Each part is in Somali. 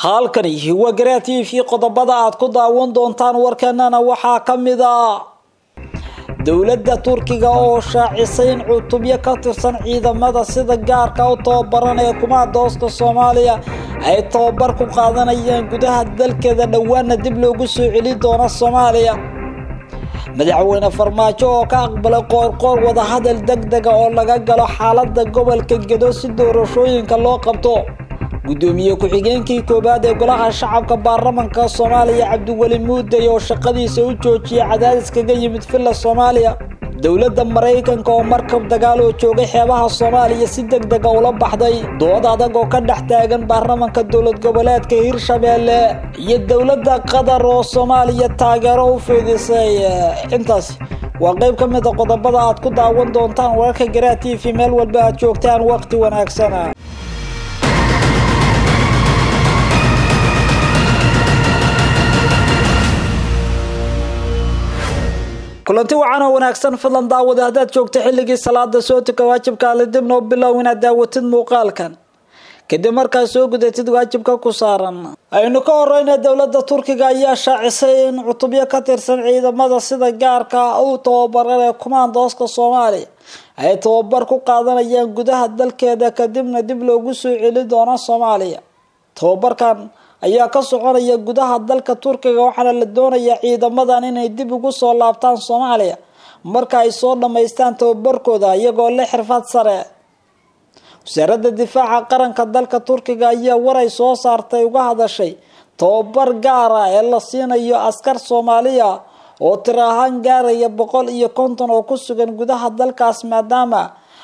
halkani waa garaa t v qodobada aad ku daawan doontaan warkanana waxaa ka mid a dowladda turkiga oo shaacisay in cutubyo ka tirsan ciidamada sida gaarka u tababaran ee kumaadooska soomaaliya ay tababar ku qaadanayaan gudaha dalkeeda dhowaana dib loogu soo celi doono soomaaliya madaxweyne farmaajo oo ka aqbalay qoorqoor wadahadal deg dega oo laga galo xaalada gobolka gedo si doorashooyinka loo qabto gudoomiye ku-xigeenkii koowaad ee golaha shacabka baarlamanka soomaaliya cabdiweli muuday oo shaqadiisa u joojiyay cadaadis kaga yimid villa soomaaliya dowladda maraykanka oo markab dagaal oo joogay xeebaha soomaaliya si deg dega ula baxday dood adag oo ka dhex taagan baarlamanka dowlad goboleedka hirshabeelle iyo dowladda qatar oo soomaaliya taageero u fiidisay intaas waa qeyb ka mid a qodobada aad ku daawan doontaan wararka garaa t v meel walba aad joogtaan waqti wanaagsana kulanti wacan oo wanaagsan fadlan daawada haddaad joogto xilligii salaada soo tuka waajibkaale dib noo bilow inaad daawatid muuqaalkan kadib markaad soo gudatid waajibka ku saaran aynu ka horeyna dowladda turkiga ayaa shaacisay in cutubyo ka tirsan ciidamada sida gaarka u tababaran ee kumaandooska soomaaliya ay tababar ku qaadanayaan gudaha dalkeeda kadibna dib loogu soo celi doono soomaaliya tababarkan ayaa ka soconaya gudaha dalka turkiga waxaana la doonayaa ciidamadan inay dib ugu soo laabtaan soomaaliya marka ay soo dhammaystaan tababarkooda iyagoo le xirfad sare wasaaradda difaaca qaranka dalka turkiga ayaa waray soo saartay uga hadashay tababar gaara ee la siinayo askar soomaaliya oo tir ahaan gaaraya boqol iyo konton oo ku sugan gudaha dalkaas maadaama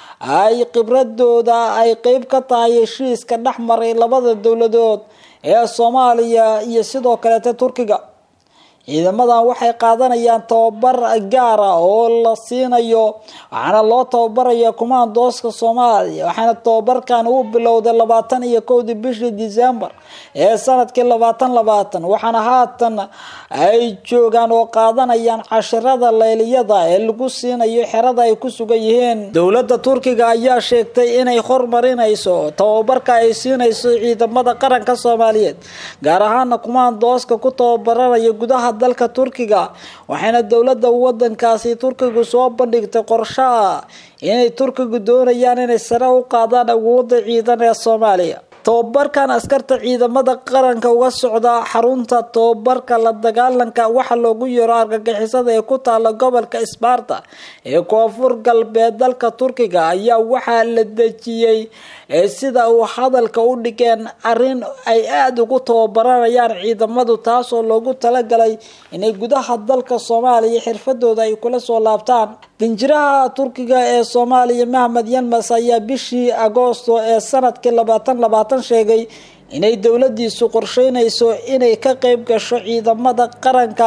ay khibradooda ay qeyb ka tahay heshiiska dhex maray labada dowladood ee soomaaliya iyo sidoo kaleeta turkiga ciidamadan waxay qaadanayaan tababar gaara oo la siinayo waxaana loo tababaraya kumaandooska soomaaliya waxaana tababarkan uu bilowday labaatan iyo kowdii bishii december ee sanadkii labaatan labaatan waxaana haatan ay joogaan oo qaadanayaan cashirada leyliyada ee lagu siinayo xerada ay ku sugan yihiin dowladda turkiga ayaa sheegtay inay hormarinayso tababarka ay siinayso ciidamada qaranka soomaaliyeed gaar ahaana kumaandooska ku tababaranaya gudaha dalka turkiga waxayna dowladda wadankaasi turkigu soo bandhigtay qorsho ah inay turkigu doonayaan inay sare u qaadaan awoodda ciidan ee soomaaliya tababarkan askarta ciidamada qaranka uga socda xarunta tababarka la dagaalanka waxa loogu yeero argagixisada ee ku taala gobolka sbarta ee koonfur galbeed dalka turkiga ayaa waxaa la dejiyey sida uu hadalka u dhigeen arrin ay aada ugu tababaranayaan ciidamadu taasoo loogu talagalay inay gudaha dalka soomaaliya xirfadooda ay kula soo laabtaan danjiraha turkiga ee soomaaliya mahmed yanmas ayaa bishii agoosto ee sanadkii labaatan labaatan sheegay inay dowladiisu qorsheynayso inay ka qeyb gasho ciidamada qaranka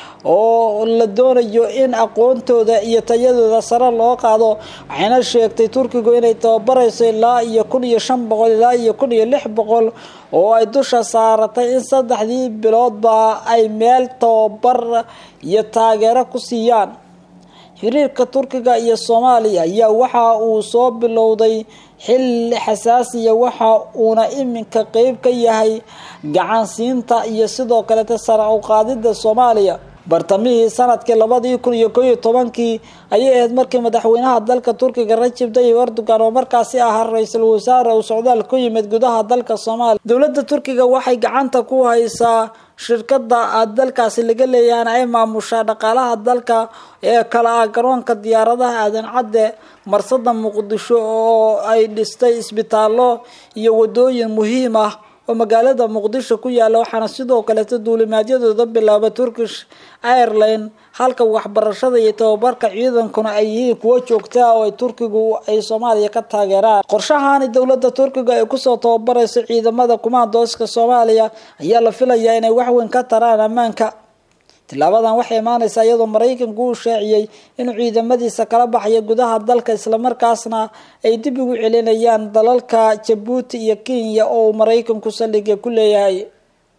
oo la doonayo in aqoontooda iyo tayadooda sare loo qaado waxayna sheegtay turkigu inay tababarayso ilaa iyo kun iyo shan boqol ilaa iyo kun iyo lix boqol oo ay dusha saaratay in saddexdii biloodba ay meel tababar iyo taageero ku siiyaan xiriirka turkiga iyo soomaaliya ayaa waxa uu soo bilowday xilli xasaasiya waxa uuna iminka qeyb ka yahay gacansiinta iyo sidoo kaleta sare u qaadida soomaaliya bartamihii sanadkii labadii kun iyo koo iyo tobankii ayay ahayd markii madaxweynaha dalka turkiga rajib tayyib erdogan oo markaasi ahaa ra-iisul wasaare uu socdaal ku yimid gudaha dalka soomaaliya dowladda turkiga waxay gacanta ku haysaa shirkada dalkaasi laga leeyahan ay maamushaa dhaqaalaha dalka ee kala ah garoonka diyaaradaha aadan cadde marsada muqdisho oo ay dhistay isbitaallo iyo wadooyin muhiim ah oo magaalada muqdisho ku yaala waxaana sidoo kaleeta duulimaadyadooda bilaaba turkish airline halka waxbarashada iyo tababarka ciidankuna ay yihiin kuwo joogtaa oo ay turkigu ay soomaaliya ka taageeraan qorshahani dowladda turkiga ay kusoo tababarayso ciidamada kumaandooska soomaaliya ayaa la filayaa inay waxweyn ka taraan ammaanka tilaabadan waxay imaaneysaa iyadoo maraykanku uu shaaciyey inuu ciidamadiisa kala baxayo gudaha dalka islamarkaasna ay dib ugu celinayaan dalalka jabuuti iyo kenya oo uu maraykanku saldhiga ku leeyahay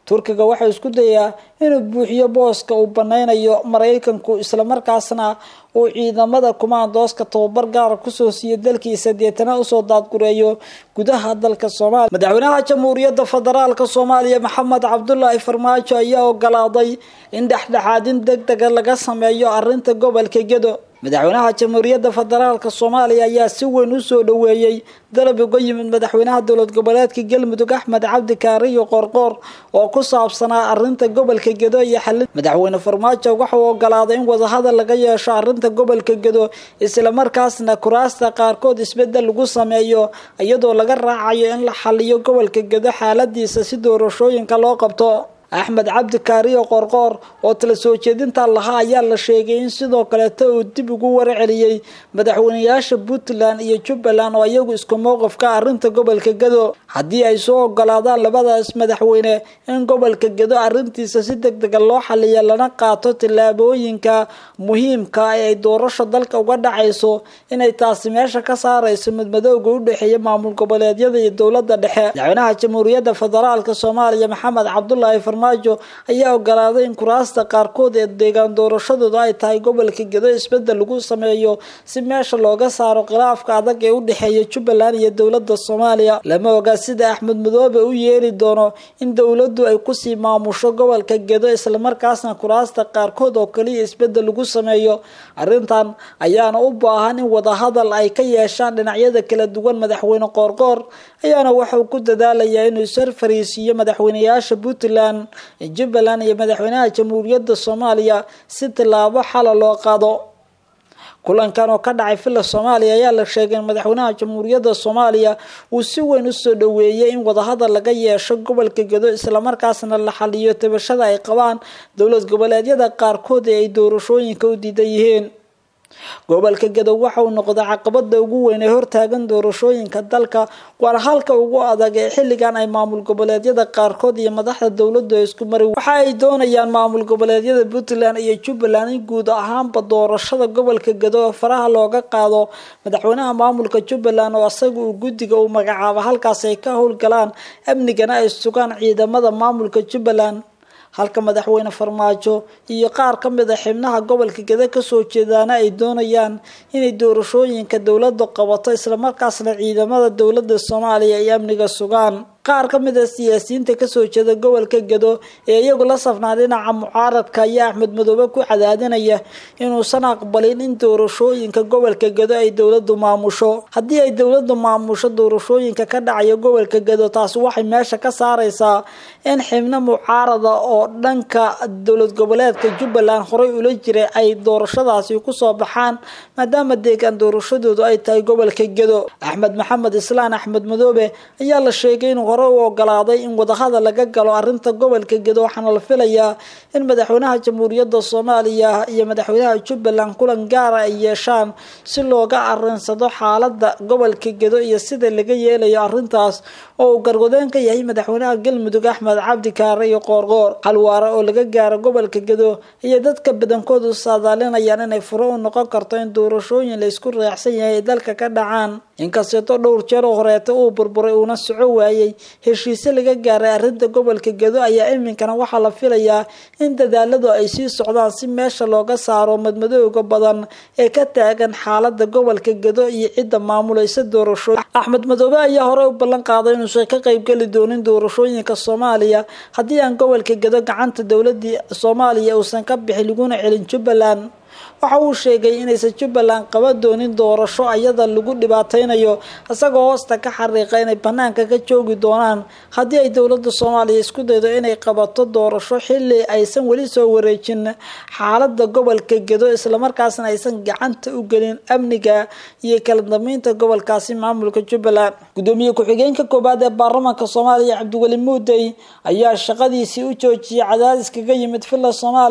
turkiga waxau isku dayaa inuu buuxiyo booska uu baneynayo maraykanku islamarkaasna uu ciidamada kumaandooska tababar gaara kusoo siiyo dalkiisa deetana usoo daadgureeyo gudaha dalka soomaaliya madaxweynaha jamhuuriyadda federaalka soomaaliya maxamed cabdulaahi farmaajo ayaa ogolaaday in dhexdhexaadin deg dega laga sameeyo arrinta gobolka gedo madaxweynaha jamhuuriyadda federaalka soomaaliya ayaa si weyn usoo dhaweeyey dalab uga yimid madaxweynaha dowlad goboleedka galmudug axmed cabdi kaariyo qoorqoor oo ku saabsanaa arrinta gobolka gedo iyo xalin madaxweyne farmaajo waxauu ogolaaday in wadahadal laga yeesho arrinta gobolka gedo islamarkaasna kuraasta qaarkood isbedel lagu sameeyo iyadoo laga raacayo in la xaliyo gobolka gedo xaaladiisa si doorashooyinka loo qabto axmed cabdi kaariyo qoorqoor oo tala soo jeedinta lahaa ayaa la sheegay in sidoo kaleeta uu dib ugu warceliyey madaxweyneyaasha puntland iyo jubbaland oo iyagu isku mowqifka arrinta gobolka gedo haddii ay soo ogolaadaan labadaas madaxweyne in gobolka gedo arrintiisa si deg dega loo xaliya lana qaato tillaabooyinka muhiimka ee ay doorasho dalka uga dhacayso inay taasi meesha ka saarayso midmadowga u dhexeeya maamul goboleedyada iyo dowladda dhexe madaxweynaha jamhuuriyadda federaalka soomaaliya maxamed cabdulaahi farmaajo ayaa ogolaaday in kuraasta qaarkood ee deegaan doorashadooda ay tahay gobolka gedo isbedel lagu sameeyo si meesha looga saaro khilaafka adag ee u dhexeeya jubbaland iyo dowladda soomaaliya lama oga sida axmed madoobe u yeeri doono in dowladdu ay kusii maamusho gobolka gedo islamarkaasna kuraasta qaarkood oo kaliya isbedel lagu sameeyo arrintan ayaana u baahan in wadahadal ay ka yeeshaan dhinacyada kala duwan madaxweyne qoorqoor ayaana waxauu ku dadaalayaa inuu ishor fariisiiyo madaxweyneyaasha puntland jubbaland iyo madaxweynaha jamhuuriyadda soomaaliya si tillaabo xala loo qaado kulankan oo ka dhacay villa soomaaliya ayaa la sheegay in madaxweynaha jamhuuriyadda soomaaliya uu si weyn usoo dhaweeyey in wadahadal laga yeesho gobolka gedo islamarkaasna la xaliyo tabashada ay qabaan dowlad goboleedyada qaarkood ee ay doorashooyinka u diidan yihiin gobolka gadow waxa uu noqday caqabada ugu weyn ee hortaagan doorashooyinka dalka waana halka ugu adag ee xilligan ay maamul goboleedyada qaarkood iyo madaxda dowladdu ay isku mari waxa ay doonayaan maamul goboleedyada puntland iyo jubbaland in guud ahaanba doorashada gobolka gado oo faraha looga qaado madaxweynaha maamulka jubbaland oo isaga uu guddiga uu magacaabo halkaas ay ka howlgalaan amnigana ay sugaan ciidamada maamulka jubbaland halka madaxweyne farmaajo iyo qaar ka mid a xibnaha gobolka gede kasoo jeedaana ay doonayaan inay doorashooyinka dowladda qabato islamarkaasna ciidamada dowladda soomaaliya ay amniga sugaan qaar ka mid a siyaasiyiinta kasoo jeeda gobolka gedo ee iyagu la safnaa dhinaca mucaaradka ayaa axmed madoobe ku cadaadinaya inuusan aqbalin in doorashooyinka gobolka gedo ay dowladdu maamusho haddii ay dowladdu maamusho doorashooyinka ka dhacaya gobolka gedo taasi waxay meesha ka saareysaa in xibno mucaarada oo dhanka dowlad goboleedka jubbaland horey ula jiray ay doorashadaasi kusoo baxaan maadaama deegaan doorashadoodu ay tahay gobolka gedo axmed maxamed islaan axmed madoobe ayaa la sheegay inuu hore u ogolaaday in wadahadal laga galo arrinta gobolka gedo waxaana la filayaa in madaxweynaha jamhuuriyadda soomaaliya iyo madaxweynaha jubbaland kulan gaara ay yeeshaan si looga arinsado xaalada gobolka gedo iyo sida laga yeelayo arrintaas oo uu gargodeen ka yahay madaxweynaha galmudug axmed cabdi kaare iyo qoorqoor xalwaare oo laga gaaro gobolka gedo iyo dadka badankoodu saadaalinayaan inay furo u noqon karto in doorashooyin la isku reexsan yahay ay dalka ka dhacaan inkasteeto dhowr jeer oo horeeta uu burburay uuna soco waayey heshiise laga gaaray arrinta gobolka gedo ayaa iminkana waxaa la filayaa in dadaaladu ay sii socdaan si meesha looga saaro madmadooga badan ee ka taagan xaalada gobolka gedo iyo cidda maamulaysa doorashooyin axmed madoobe ayaa hore u ballan qaaday inuusan ka qaybgeli doonin doorashooyinka soomaaliya haddii aan gobolka gedo gacanta dowladii soomaaliya uusan ka bixin laguna celin jubbaland waxa uu sheegay inaysan jubbaland qaban doonin doorasho ayada lagu dhibaateynayo isagoo hoosta ka xariiqa inay banaanka ka joogi doonaan haddii ay dowladda soomaaliya isku daydo inay qabato doorasho xili aysan weli soo wareejin xaalada gobolka gedo islamarkaasna aysan gacanta u gelin amniga iyo kala dambeynta gobolkaasi maamulka jubbaland gudoomiye ku-xigeenka koowaad ee baarlamaanka soomaaliya cabdiweli muudey ayaa shaqadiisii u joojiyay cadaadis kaga yimid villa soomaaliya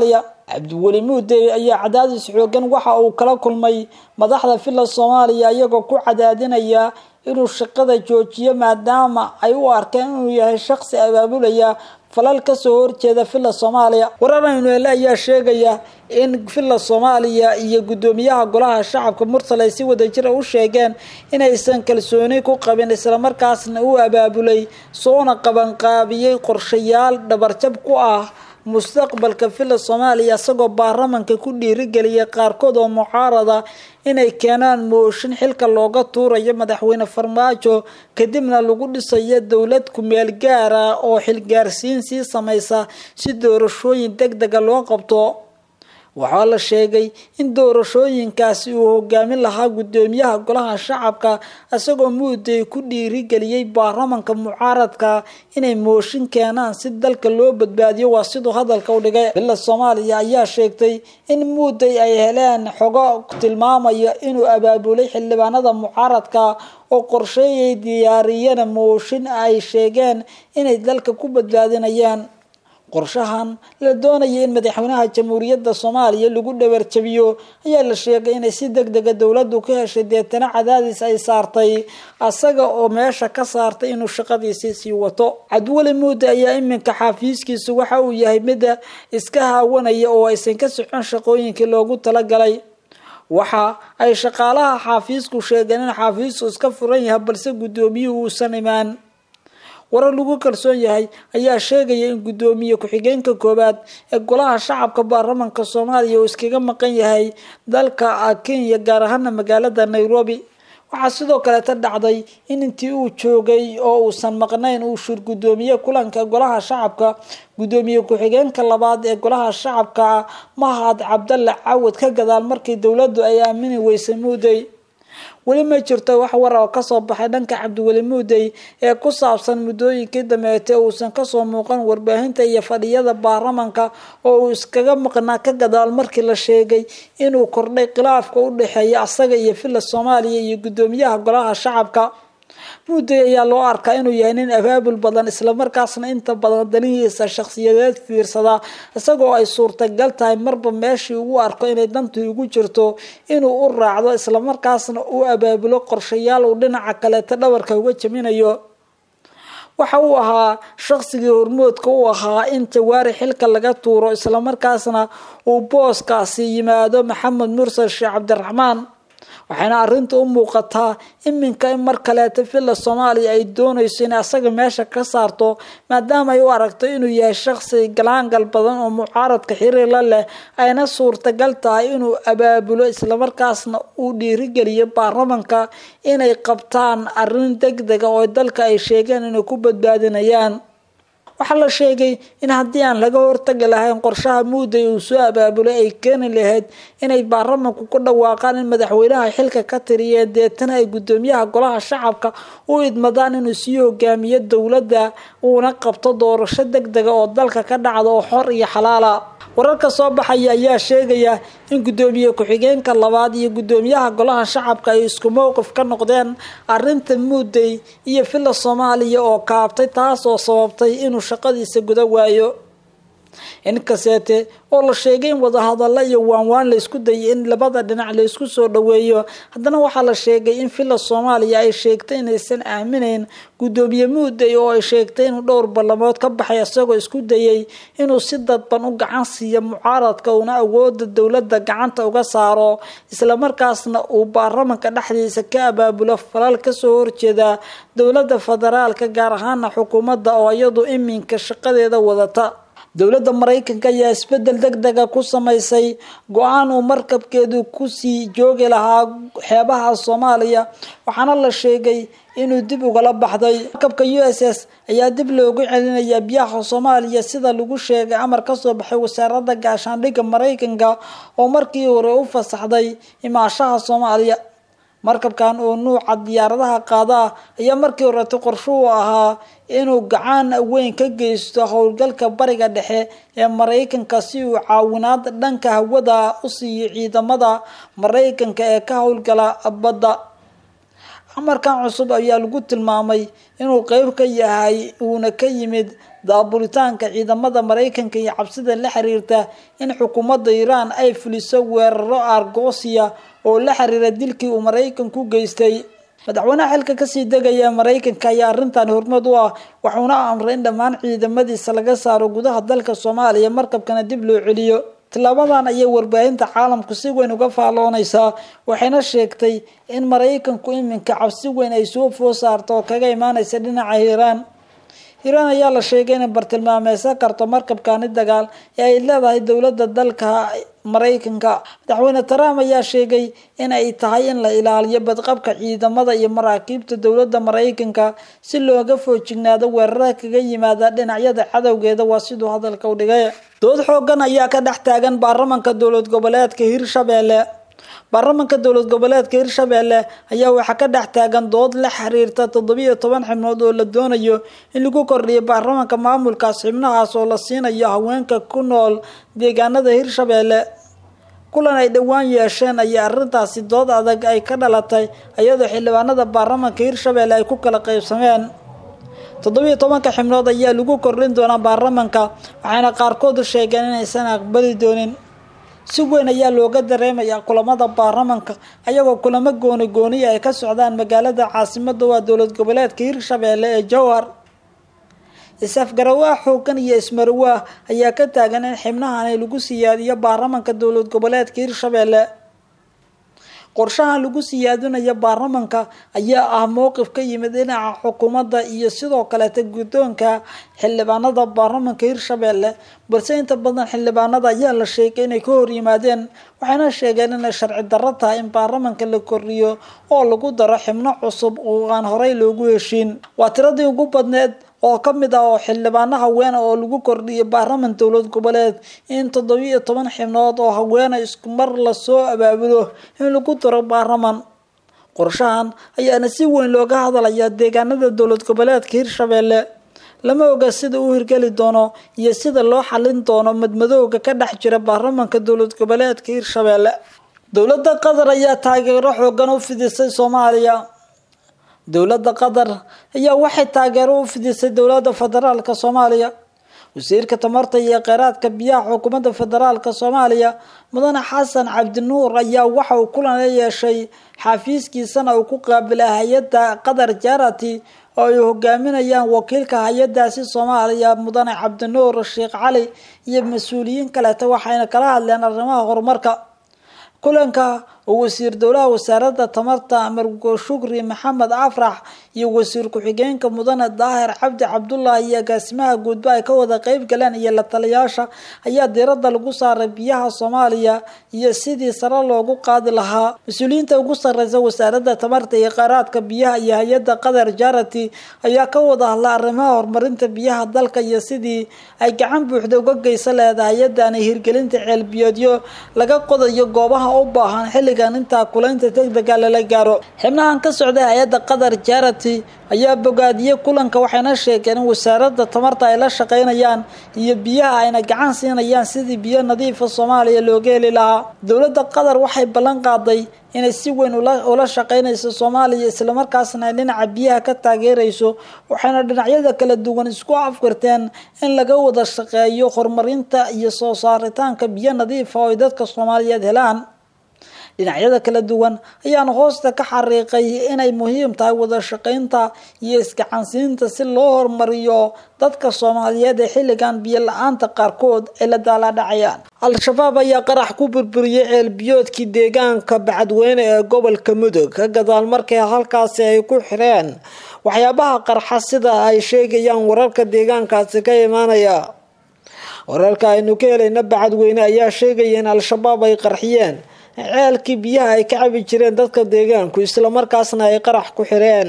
cabdiweli muudey ayaa cadaadis xoogan waxa uu kala kulmay madaxda villa soomaaliya iyagoo ku cadaadinaya inuu shaqada joojiyo maadaama ay u arkeen inuu yahay shaqsi abaabulaya falal kasoo horjeeda villa soomaaliya warar aynu hele ayaa sheegaya in villa soomaaliya iyo guddoomiyaha golaha shacabka mursal ay si wadajira u sheegeen inaysan kalsooni ku qabin islamarkaasna u abaabulay soona qabanqaabiyey qorshayaal dhabarjab ku ah mustaqbalka villa soomaaliya isagoo baarlamanka ku dhiirigeliyay qaarkood oo mucaarada inay keenaan mooshin xilka looga tuurayo madaxweyne farmaajo kadibna lagu dhisayo dowlad kumeel gaara oo xilgaarsiin sii samaysa si doorashooyin deg dega loo qabto waxaa la sheegay in doorashooyinkaasi uu hogaamin lahaa guddoomiyaha golaha shacabka isagoo muudey ku dhiirigeliyey baarlamanka mucaaradka inay mooshin keenaan si dalka loo badbaadiyo waa siduu hadalka u dhigay villa soomaaliya ayaa sheegtay in muudey ay heleen xogo tilmaamaya inuu abaabulay xildhibaanada mucaaradka oo qorsheeyay diyaariyana mooshin ay sheegeen inay dalka ku badbaadinayaan qorshahan la doonaya in madaxweynaha jamhuuriyadda soomaaliya lagu dhabarjabiyo ayaa la sheegay inay si deg dega dowladdu ka heshay deetana cadaadis ay saartay asaga oo meesha ka saartay inuu shaqadiisii sii wato cabdiweli muude ayaa iminka xafiiskiisu waxa uu yahay mida iska haawanaya oo aysan ka socon shaqooyinkii loogu talagalay waxa ay shaqaalaha xaafiisku sheegeen in xaafiisku iska furan yahay balse guddoomiyuhu uusan imaan warar lagu kalsoon yahay ayaa sheegaya in guddoomiye ku-xigeenka koowaad ee golaha shacabka baarlamanka soomaaliya uu iskaga maqan yahay dalka kenya gaar ahaana magaalada nairobi waxaa sidoo kaleeta dhacday in intii uu joogay oo uusan maqnayn uu shir guddoomiye kulanka golaha shacabka guddoomiye ku-xigeenka labaad ee golaha shacabka mahad cabdalle cawad ka gadaal markii dowladdu ay aamini weysay muudey weli ma jirto wax war oo kasoo baxay dhanka cabdiweli muudey ee ku saabsan muddooyinkii dameete uusan kasoo muuqan warbaahinta iyo fadhiyada baarlamanka oo uu iskaga maqnaa ka gadaal markii la sheegay inuu kordhay khilaafka u dhexeeya asaga iyo villa soomaaliya iyo guddoomiyaha golaha shacabka muudey ayaa loo arkaa inuu yahay nin abaabul badan islamarkaasna inta badan danihiisa shakhsiyadeed fiirsada isagoo ay suurtagal tahay marba meeshii ugu arko inay dantu ugu jirto inuu u raacdo islamarkaasna uu abaabulo qorshayaal uu dhinaca kaleeta dhabarka uga jaminayo waxa uu ahaa shaqsigii hormoodka u ahaa in jawaari xilka laga tuuro islamarkaasna uu booskaasi yimaado maxamed mursal sheekh cabdiraxmaan waxayna arrinta u muuqataa iminka in mar kaleeta villa soomaaliya ay doonayso in asaga meesha ka saarto maadaama ay u aragto inuu yahay shaqsi galaangal badan oo mucaaradka xiriirla leh ayna suurtagal tahay inuu abaabulo islamarkaasna uu dhiirigeliyo baarlamanka inay qabtaan arrin deg dega oo dalka ay sheegeen inay ku badbaadinayaan waxaa la sheegay in haddii aan laga hortagi lahayn qorshaha muudey uu soo abaabulay ay keeni lahayd inay baarlamanku ku dhawaaqaan in madaxweynaha xilka ka tiriyeen deetana ay guddoomiyaha golaha shacabka u idmadaan inuu sii hogaamiyo dowladda uuna qabto doorasho deg dega oo dalka ka dhacda oo xor iyo xalaala wararka soo baxaya ayaa sheegaya in guddoomiye ku-xigeenka labaad iyo guddoomiyaha golaha shacabka ay isku mowqif ka noqdeen arinta muudey iyo villa soomaaliya oo kaabtay taas oo sababtay inuu shaqadiisa guda waayo inkaseete oo la sheegay in wadahadalla iyo waanwaan la isku dayay in labada dhinac la isku soo dhoweeyo haddana waxaa la sheegay in villa soomaaliya ay sheegtay inaysan aaminayn guddoomiye muudey oo ay sheegtay inuu dhowr ballamood ka baxay isagoo isku dayay inuu si dadban u gacan siiyo mucaaradka uuna awooda dowladda gacanta uga saaro islamarkaasna uu baarlamanka dhexdiisa ka abaabulo falal kasoo horjeeda dowladda federaalka gaar ahaana xukuumadda oo iyadu iminka shaqadeeda wadata dowladda maraykanka ayaa isbedel deg dega ku samaysay go-aan uu markabkeedu kusii joogi lahaa xeebaha soomaaliya waxaana la sheegay inuu dib ugala baxday markabka u s s ayaa dib loogu celinayaa biyaha soomaaliya sida lagu sheegay amar kasoo baxay wasaaradda gaashaandhigga maraykanka oo markii hore u fasaxday imaashaha soomaaliya markabkan oo nuuca diyaaradaha qaada ah ayaa markii horeeta qorshuhu ahaa inuu gacan weyn ka geysto howlgalka bariga dhexe ee maraykanka si uu caawinaad dhanka hawada u siiyo ciidamada maraykanka ee ka howlgala badda amarkan cusub ayaa lagu tilmaamay inuu qeyb ka yahay uuna ka yimid daabulitaanka ciidamada maraykanka iyo cabsida la xiriirta in xukuumadda iiraan ay fuliso weeraro argosiya oo la xiriira dilkii uu maraykanku geystay madaxweynaha xilka kasii degaya maraykanka ayaa arrintan hormad u ah waxuuna amray in dhammaan ciidamadiisa laga saaro gudaha dalka soomaaliya markabkana dib loo celiyo tilaabadan ayay warbaahinta caalamku si weyn uga faalloonaysaa waxayna sheegtay in maraykanku iminka cabsi weyn ay soo foo saarto oo kaga imaanaysa dhinaca hiiraan hiiraan ayaa la sheegay inay bartilmaameysan karto markabkani dagaal ee ay leedahay dowladda dalka maraykanka madaxweyne trump ayaa sheegay in ay tahay in la ilaaliyo badqabka ciidamada iyo maraakiibta dowladda maraykanka si looga foojignaado weerarada kaga yimaada dhinacyada cadowgeeda waa siduu hadalka u dhigay dood xoogan ayaa ka dhex taagan baarlamanka dowlad goboleedka hirshabelle baarlamanka dowlad goboleedka hirshabelle ayaa waxaa ka dhex taagan dood la xiriirta toddobiyo toban xibnood oo la doonayo in lagu kordhiyo baarlamanka maamulkaas xibnahaas oo la siinayo haweenka ku nool deegaanada hirshabelle kulan ay dhowaan yeesheen ayaa arrintaasi dood adag ay ka dhalatay iyadoo xildhibaanada baarlamanka hirshabelle ay ku kala qaybsameen toddobiyo tobanka xibnood ayaa lagu kordhin doonaa baarlamanka waxayna qaarkood sheegeen inaysan aqbali doonin si weyn ayaa looga dareemayaa kulamada baarlamanka ayagoo kulamo gooni gooniya ay ka socdaan magaalada caasimada waa dowlad goboleedka hirshabelle ee jowhar is-afgarawaa xoogan iyo ismarawaa ayaa ka taagan in xibnahan lagu siyaadiyo baarlamanka dowlad goboleedka hirshabelle qorshahan lagu siyaadinayo baarlamanka ayaa ah mowqif ka yimid dhinaca xukuumadda iyo sidoo kaleeta guddoonka xildhibaanada baarlamanka hirshabelle balse inta badan xildhibaanada ayaa la sheegay inay ka hor yimaadeen waxayna sheegeen inay sharci darro tahay in baarlamanka la kordhiyo oo lagu daro xibno cusub oo aan horey loogu heshiin waa tiradii ugu badneed oo ka mid ah oo xildhibaano haweene oo lagu kordhiyo baarlaman dowlad goboleed in toddobiyo toban xibnood oo haweene isku mar lasoo abaabulo in lagu daro baarlaman qorshahan ayaana si weyn looga hadlayaa deegaanada dowlad goboleedka hirshabelle lama oga sida uu hirgeli doono iyo sida loo xalin doono madmadowga ka dhex jira baarlamanka dowlad goboleedka hirshabelle dowladda qatar ayaa taageero xoogan u fidisay soomaaliya dowladda qatar ayaa waxay taageero u fidisay dowladda federaalka soomaaliya wasiirka tamarta iyo kheyraadka biyaha xukuumadda federaalka soomaaliya mudane xasan cabdinuur ayaa waxa uu kulan la yeeshay xafiiskiisana uu ku qaabilay hay-adda qatar jarati oo ay hogaaminayaan wakiilka hay-adaasi soomaaliya mudane cabdinuur sheekh cali iyo mas-uuliyiin kaleeta waxayna kala hadleen arrimaha horumarka kulanka oo wasiir dowlaha wasaaradda tamarta margo shukri maxamed afrax iyo wasiir ku-xigeenka mudane daahir cabdi cabdullahi iyo agaasimaha guudba ay ka wada qeyb galeen iyo la taliyaasha ayaa diiradda lagu saaray biyaha soomaaliya iyo sidii sare loogu qaadi lahaa mas-uuliyiinta ugu sareysa wasaaradda tamarta iyo kheyraadka biyaha iyo hay-adda qatar jarati ayaa ka wada hadla arrimaha horumarinta biyaha dalka iyo sidii ay gacan buuxda uga geysan leedahay hay-adani hirgelinta ceelbiyoodyo laga qodayo goobaha u baahan xilligan intaa kulaynta degdega lala gaaro xibnahan ka socday hay-adda qatar jarati ayaa bogaadiyey kulanka waxayna sheegeen in wasaaradda tamarta ay la shaqeynayaan iyo biyaha ayna gacan siinayaan sidii biyo nadiifa soomaaliya looga heli lahaa dowladda qatar waxay ballan qaaday inay si weyn ula shaqeynayso soomaaliya islamarkaasna ay dhinaca biyaha ka taageerayso waxayna dhinacyada kala duwan isku afgarteen in laga wada shaqeeyo horumarinta iyo soo saaritaanka biyo nadiifa oo ay dadka soomaaliyeed helaan dhinacyada kala duwan ayaana hoosta ka xariiqay inay muhiim tahay wada shaqeynta iyo isgacansiinta si loo horumariyo dadka soomaaliyeed ee xilligan biyo la-aanta qaarkood ay la daalaadhacayaan al-shabaab ayaa qarax ku burburiyey ceelbiyoodkii deegaanka bacadweyne ee gobolka mudug ka gadaal markii halkaasi ay ku xireen waxyaabaha qarxa sida ay sheegayaan wararka deegaankaasi ka imaanaya wararka aynu ka helayna bacadweyne ayaa sheegaya in al-shabaab ay qarxiyeen ceelkii biyaha ay ka cabi jireen dadka deegaanku islamarkaasna ay qarax ku xireen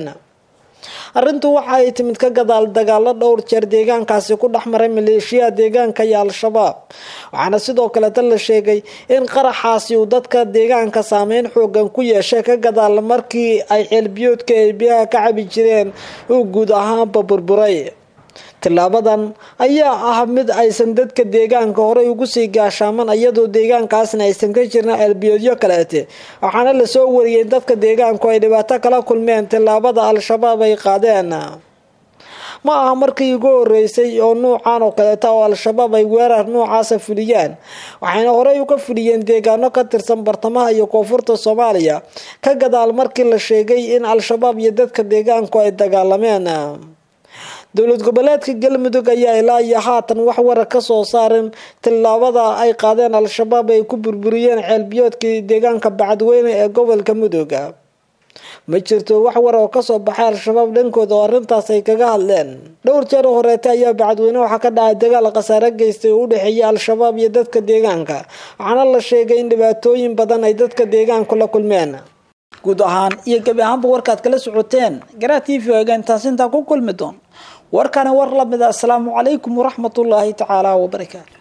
arrintu waxa ay timid ka gadaal dagaalo dhowr jeer deegaankaasi ku dhex maray maleeshiyaha deegaanka iyo al-shabaab waxaana sidoo kaleta la sheegay in qaraxaasi uu dadka deegaanka saameyn xoogan ku yeeshay ka gadaal markii ay ceelbiyoodka ay biyaha ka cabi jireen uu guud ahaanba burburay tilaabadan ayaa ah mid aysan dadka deegaanka horey ugu sii gaashaaman iyadoo deegaankaasna aysan ka jirin ceelbiyoodyo kaleete waxaana lasoo wariyay in dadka deegaanku ay dhibaato kala kulmeen tilaabada al-shabaab ay qaadeen ma aha markii ugu horeysay oo nuucan oo kaleeta oo al-shabaab ay weerar noocaasa fuliyaan waxayna horey uga fuliyeen deegaano ka tirsan bartamaha iyo koonfurta soomaaliya ka gadaal markii la sheegay in al-shabaab iyo dadka deegaanku ay dagaalameen dowlad goboleedka galmudug ayaa ilaa iyo haatan wax warar ka soo saarin tilaabada ay qaadeen al-shabaab ay ku burburiyeen ceelbiyoodkii deegaanka bacadweyne ee gobolka mudug ma jirto wax war oo kasoo baxay al-shabaab dhankooda oo arrintaas ay kaga hadleen dhowr jeer horeete ayaa bacadweyne waxaa ka dhacay dagaal khasaare geystay oo u dhexeeya al-shabaab iyo dadka deegaanka waxaana la sheegay in dhibaatooyin badan ay dadka deegaanku la kulmeen guud ahaan iyo gebi ahaanba warkaad kala socoteen garaa t v oga intaas intaa ku kulmi doon warkani war lamid a asalaamu calaykum waraxmatullaahi tacaala wabarakaatu